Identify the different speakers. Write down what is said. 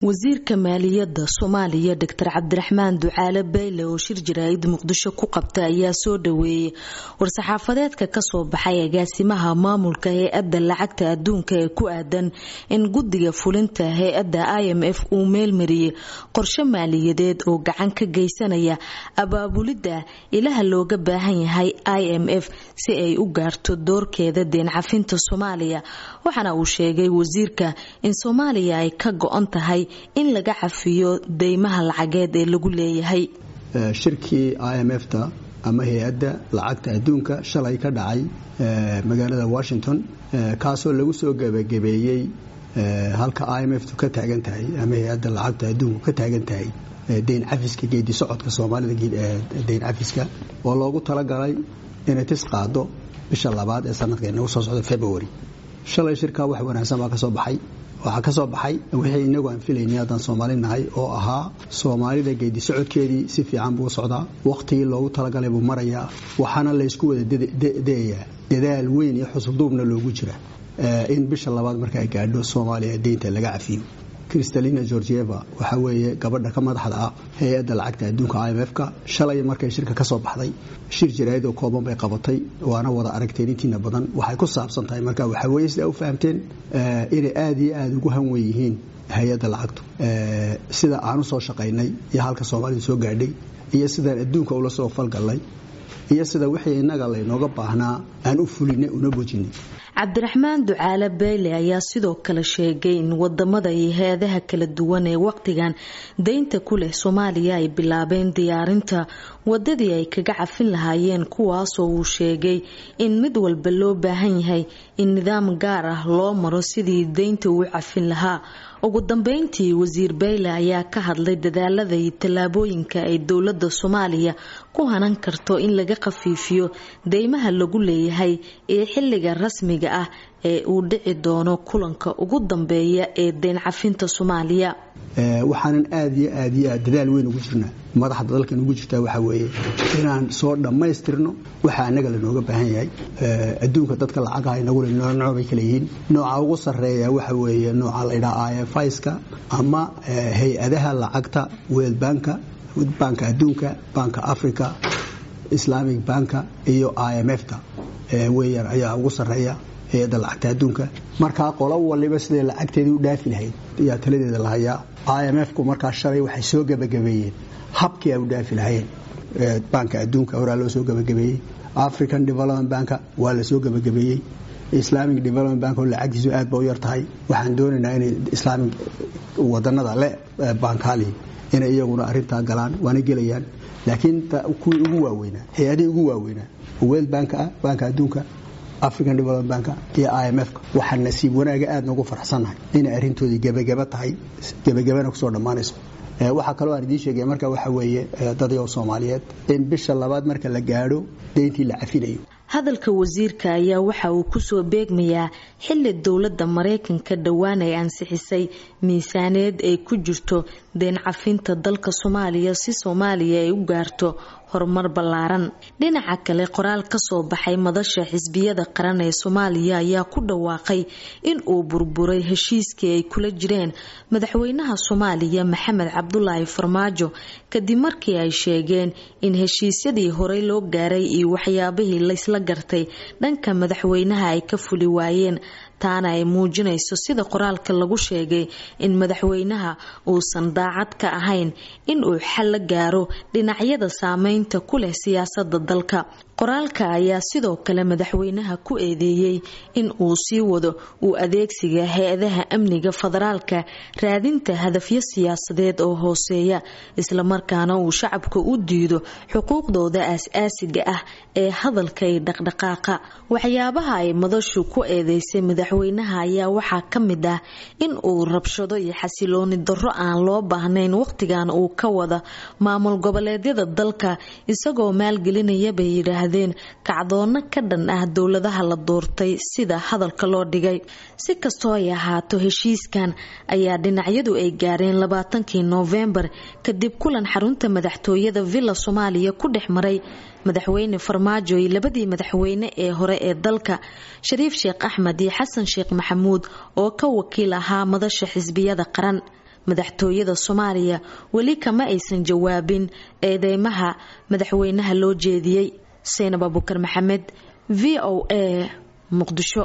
Speaker 1: wasiirka maaliyadda soomaaliya doctor cabdiraxmaan ducaale bayle oo shir jaraa'id muqdisho ku qabta ayaa soo dhaweeyey war-saxaafadeedka kasoo baxay agaasimaha maamulka hay-adda lacagta adduunka ee ku aadan in guddiga fulinta hay-adda i m f uu meelmariyey qorshe maaliyadeed oo gacan ka geysanaya abaabulidda ilaha looga baahan yahay i m f si ay u gaarto doorkeeda deen cafinta soomaaliya waxaana uu sheegay wasiirka in soomaaliya ay ka go-on tahay in laga cafiyo deymaha lacageed ee lagu leeyahay
Speaker 2: shirkii i m f ta ama hay-adda lacagta adduunka shalay ka dhacay magaalada washington kaasoo lagu soo gebagabeeyey halka i m f tu ka taagan tahay ama hay-adda lacagta adduunku ka taagan tahay deyn cafiska geedi socodka soomaalida deyn cafiska oo loogu talagalay inay tis qaado bisha labaad ee sanadka inagu soo socda february shalay shirkaa wax wanaagsan baa ka soo baxay waxaa ka soo baxay wixii inagu aan filaynay haddaan soomaali nahay oo ahaa soomaalida geedi socodkeedii si fiican buu socdaa wakhtigii loogu talagalay buu marayaa waxaana laysku wada dayayaa dadaal weyn iyo xusubduubna loogu jira in bisha labaad marka ay gaadho soomaaliya deynta laga cafiyo kristalina georgieva waxaa weeye gabadha ka madaxda ah hay-adda lacagta adduunka i m f ka shalay markay shirka ka soo baxday shir jaraa'id oo kooban bay qabatay waana wada aragteen intiina badan waxay ku saabsan tahay marka waxaa weeye sidaa u fahamteen inay aada iyo aada ugu hanwen yihiin hay-adda lacagtu sida aan u soo shaqaynay iyo halka soomaalida soo gaadhay iyo sidaan adduunka ula soo falgallay iyo sida wixii innaga laynooga baahnaa aan u fulinay una bojinay
Speaker 1: cabdiraxmaan ducaale beyle ayaa sidoo kale sheegay in wadamada iyo hay-adaha kala duwan ee waqtigan deynta ku leh soomaaliya ay bilaabeen diyaarinta wadadii ay kaga cafin lahaayeen kuwaasoo uu sheegay in mid walba loo baahan yahay in nidaam gaar ah loo maro sidii deynta uu cafin lahaa ugu dambeyntii wasiir beyle ayaa ka hadlay dadaalada iyo tallaabooyinka ay dowlada soomaaliya ku hanan karto in laga khafiifiyo deymaha lagu leeyahay ee xilliga rasmiga ah ee uu dhici doono kulanka ugu dambeeya ee deyn cafinta soomaaliya
Speaker 2: waxaanan aada iyo aad iyo aad dadaal weyn ugu jirnaa madaxda dalkan ugu jirtaa waxaa weeye inaan soo dhammaystirno waxaa annaga lanooga baahan yahay adduunka dadka lacagaha inagule nooc bay kala yihiin nooca ugu sarreeya waxa weeye nooca laydhaha i f iska ama hay-adaha lacagta world banka banka adduunka banka africa islamic banka iyo i m f ta weeyaan ayaa ugu sarreeya hay-adda lacagta adduunka markaa qolo waliba siday lacagteedii u dhaafi lahayd ayaa taladeeda la hayaa i m f ku markaa shalay waxay soo gebagabeeyeen habkii ay u dhaafi lahayeen banka adduunka horaa loo soo gebagabeeyey african development banka waa la soo gebagabeeyey islamic development bank oo lacagtiisu aad ba u yar tahay waxaan doonaynaa inay islaamic wadanada le bankali inay iyaguna arintaa galaan waana gelayaan laakiin kuwii ugu waaweynaa hay-adihii ugu waaweynaa world banka ah banka adduunka african development banka iyo i m f waxaa nasiib wanaaga aad noogu faraxsannahay inay arrintoodii gebagaba tahay gebagabana kusoo dhammaanayso waxaa kaloo aan idiin sheegaya marka waxa weeye dadyow soomaaliyeed in bisha labaad marka la gaadho deyntii la cafinayo
Speaker 1: hadalka wasiirka ayaa waxa uu kusoo beegmayaa xili dowladda maraykanka dhowaan ay ansixisay miisaaneed ay ku jirto deen cafinta dalka soomaaliya si soomaaliya ay u gaarto horumar ballaaran dhinaca kale qoraal kasoo baxay madasha xisbiyada qaran ee soomaaliya ayaa ku dhawaaqay in uu burburay heshiiskii ay kula jireen madaxweynaha soomaaliya maxamed cabdulaahi farmaajo kadib markii ay sheegeen in heshiisyadii horey loo gaaray iyo waxyaabihii laysla gartay dhanka madaxweynaha ay ka fuli waayeen taana ay muujinayso sida qoraalka lagu sheegay in madaxweynaha uusan daacad ka ahayn in uu xal la gaaro dhinacyada saameynta ku leh siyaasada dalka qoraalka ayaa sidoo kale madaxweynaha ku eedeeyey in uu sii wado uu adeegsiga hay-adaha amniga federaalka raadinta hadafyo siyaasadeed oo hooseeya islamarkaana uu shacabka u diido xuquuqdooda aas-aasiga ah ee hadalka iyo dhaqdhaqaaqa waxyaabaha ay madashu ku eedeysay madaxweynaha ayaa waxaa ka mid ah in uu rabshado iyo xasilooni darro aan loo baahnayn wakhtigan uu ka wada maamul goboleedyada dalka isagoo maalgelinaya bay yidhaahdeen kacdoono ka dhan ah dowladaha la doortay sida hadalka loo dhigay si kastoo ay ahaato heshiiskan ayaa dhinacyadu ay gaareen labaatankii noofembar kadib kulan xarunta madaxtooyada villa soomaaliya ku dhex maray madaxweyne farmaajo iyo labadii madaxweyne ee hore ee dalka shariif sheekh axmed iyo xasan sheekh maxamuud oo ka wakiil ahaa madasha xisbiyada qaran madaxtooyada soomaaliya weli kama aysan jawaabin eedeymaha madaxweynaha loo jeediyey seynab abukar maxamed v o a muqdisho